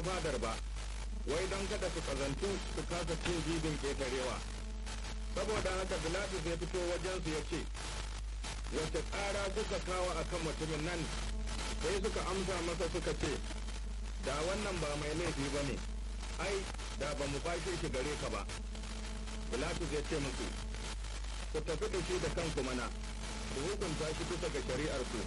fadar ba wai don kada su kazantu su kasa cin jibin ƙetarewa saboda haka bilatus ya fito wajensu ya ce wace tsara kuka kawo a kan mutumin nan sai suka amsa masa suka ce da wannan ba mai laifi ba ne ai da ba mu bashe shi gare ka ba bilatus ya ce musu ku tafi da shi da kanku mana ku hukunta shi bisa ga shari'ar ku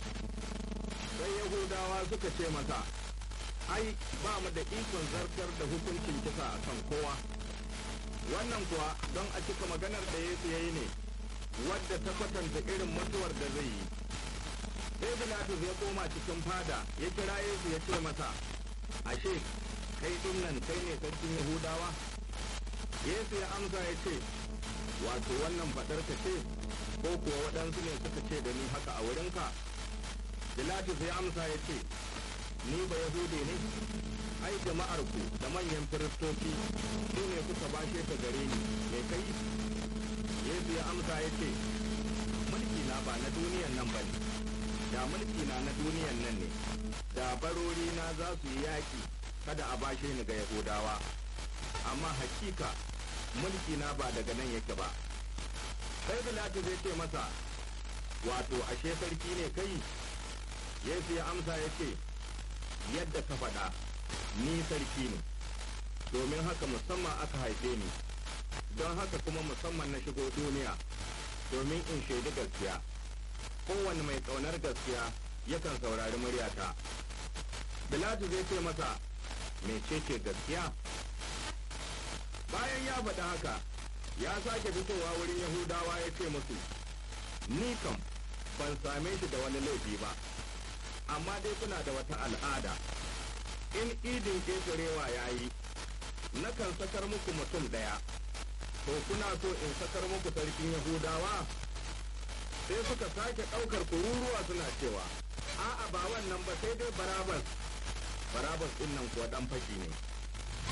sai yahudawa suka ce masa ai ba mu da ikon zartar da hukuncin kisa a kan kowa wannan kuwa don a cika maganar da yesu ya yi ne wadda ta kwatanta irin mutuwar da zai yi sai bilatus ya koma cikin fada ya kira yesu ya ce masa ashe kai din nan kai ne sarkin yahudawa yesu ya amsa ya ce wato wannan faɗar ka ce ko kuwa waɗansu ne suka ce da ni haka a wurinka bilatus ya amsa ya ce ni ba yahude ne ai jama'ar ku da manyan firistoci su ne suka bashe ta gare ni me kai yesu ya amsa ya ce mulki na ba na duniyan nan ba ne da mulki na na duniyan nan ne da barori na za su yi yaƙi kada a bashe ni ga yahudawa amma hakika mulki na ba daga nan yake ba sai bilatu zai ce masa wato ashe sarki ne kai yesu ya amsa ya ce yadda ka faɗa ni sarki ne domin haka musamman aka haife ni don haka kuma musamman na shigo duniya domin in shaidi gaskiya kowane mai ƙaunar gaskiya yakan saurari muryata bilatu zai ce masa mecece gaskiya bayan ya faɗi haka ya sake fitowa wurin yahudawa ya ce musu ni kam ban same shi da wani laifi ba amma dai kuna da wata al'ada in idin ƙetarewa ya yi nakan sakar muku mutum ɗaya to kuna so in sakar muku sarkin yahudawa sai suka sake ɗaukar kururuwa suna cewa a'a ba wannan ba sai dai barabas barabas ɗin nan kuwa ɗan fashi ne